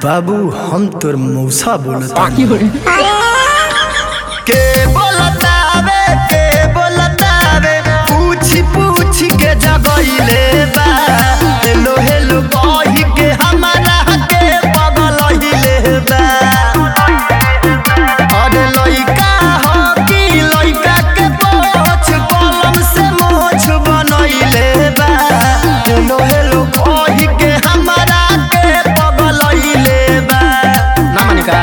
बाबू हम तोर मौसा बोलता के बोलतावे के बोलतावे पूछ पूछ के जगइले बा हेलो हेलो कहि के हमारा के पगलइले बा अरे लइका हो कि लइका के पोछ कलम से मोछ बनइले बा हेलो हेलो कहि के हमारा के पगलइले बा ना मानिका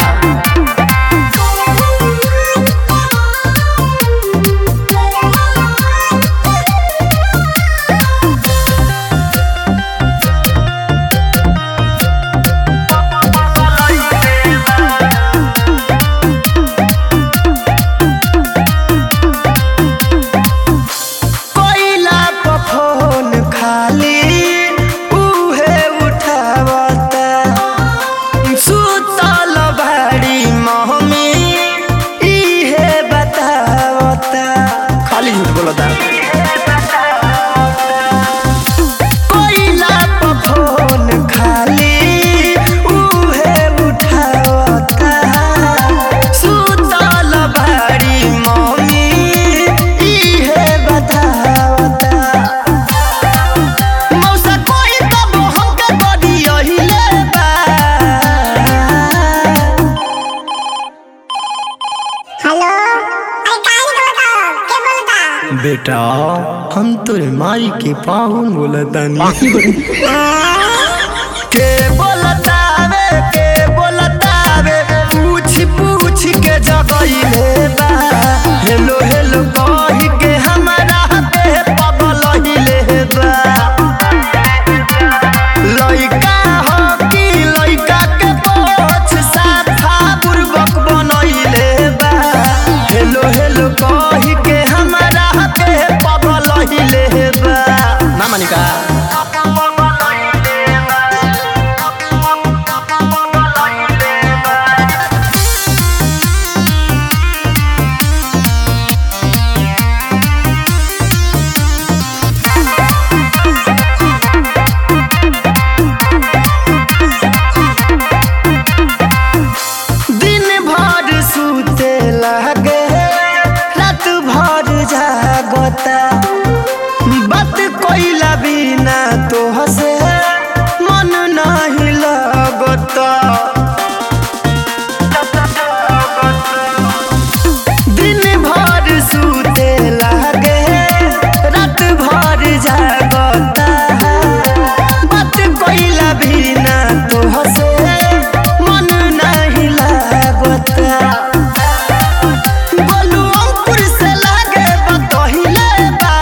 कोइला पर फोन खाली उहे उठावता सुतल भाड़ी महमी इहे बतावता खाली झूठ बोलता कोइला पर फोन खाली उहे उठावता सुतल भाड़ी महमी इहे बतावता मौसा कोई तब हमके बड़ी अहिले बा हेलो अरे काहे नहीं बोलता के बोलता बेटा हम तोर माई के पाहुन बोलतानी के बोलतावे के बोलतावे पूछ पूछ के जगइले बा हेलो हेलो कहि के हमारा पे पगलइले बा लइका हो कि लइका के पोछ साथा बुर्बक बनइले बा हेलो हेलो कहि के हमारा पे पगलइले बा ना मानिका दिन भर सुते लागे रात भर जागता बात कोइला बिना तो हसे मन नहीं लगता दिन भर सुते लागे रात भर जागता बात कोइला बिना तो हसे मन नहीं लागता बोलू अंकुर से लागे बतहिले बा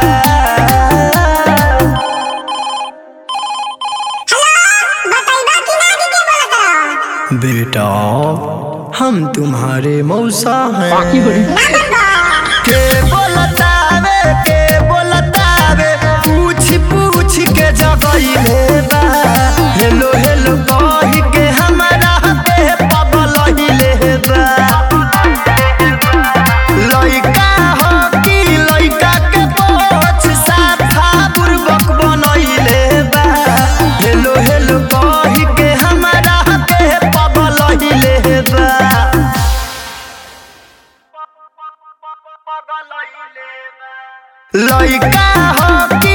बताइबा कि ना कि के बोलता बेटा हम तुम्हारे मौसा हैं ना बोलता के बोलतावे के बोलतावे पूछ पूछ के जगइले बा हेलो हेलो कहि के हमारा पे पगलइले बा लइका हो कि लइका के पोछ साथा बुर्बक बनइले बा हेलो हेलो कहि के हमारा पे पगलइले बा लइका हो